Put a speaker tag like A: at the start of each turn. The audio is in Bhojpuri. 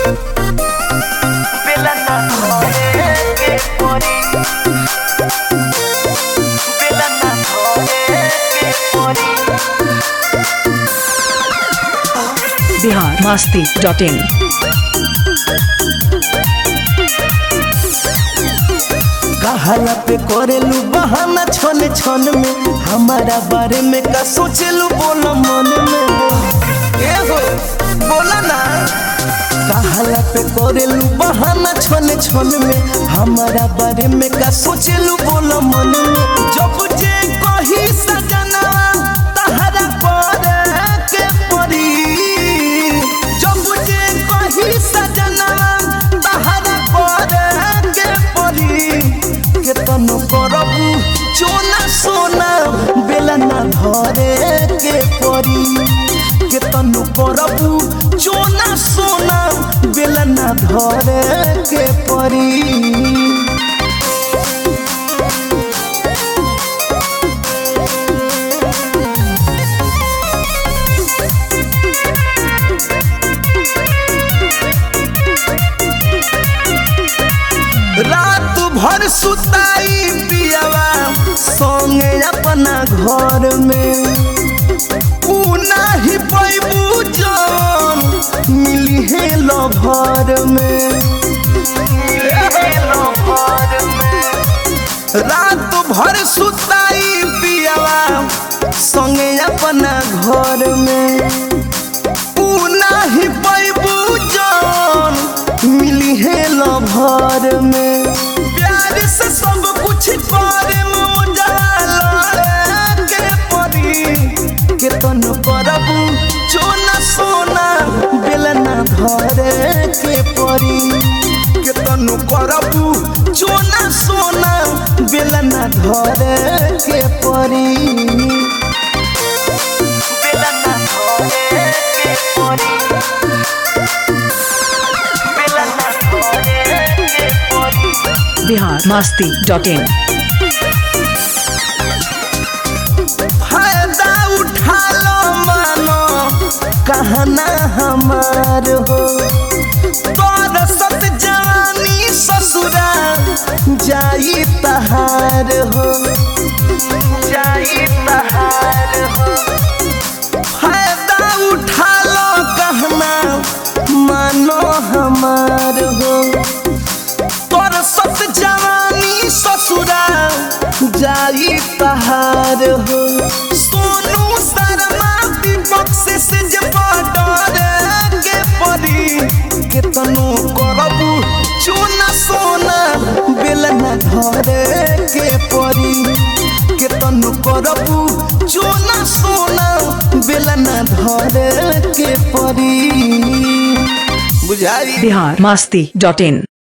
A: বেলা না ধরে কে পরি বেলা না ধরে কে পরি
B: बिहार मस्ती डॉट इन
C: कहाला पे करेलू बहाना छन छन में हमारा बारे में का सोचेलू बोलो मन में ए हो बोला ना कहाला पे करेलू बहाना छन छन में हमारा बारे में का सोचेलू बोलो मन में जब जे कही सजना तहरा करे के परी जब जे कही सजना तहरा करे के परी केतन करबू चोना सोना बेला ना धरे के परी केतन करबू चोना सोना बेला ना धरे के परी रात भर सुताई पियावा संगे अपना घर में ऊ नाही पैबू जन मिली है लभर में रात भर सुताई पियावा संगे अपना घर में ऊ नाही पैबू जन मिली है लभर में प्यार से सब कुछ करे के परी केतन करबू चोना सोना बेलना धरे के परी केतन करबू चोना सोना बेलना धरे के परी
A: বেলা না ধরে কে পরি বেলা না ধরে কে পরি
B: बिहार मस्ती डॉट इन
C: फायदा उठा लो मानो कहना हमार हो तोर सत जानी ससुरा जाई तहार हो जाई तहार हो फायदा उठा लो कहना मानो हमार हो तोर सत जवानी ससुरा जाई तहार हो सोनू शर्मा दीपक से से जे बॉर्डर के परी केतनो करबू चोना सोना बेलना धरे के परी केतनो करबू चोना सोना बेलना धरे के परी बुझाई
B: बिहार मस्ती डॉट इन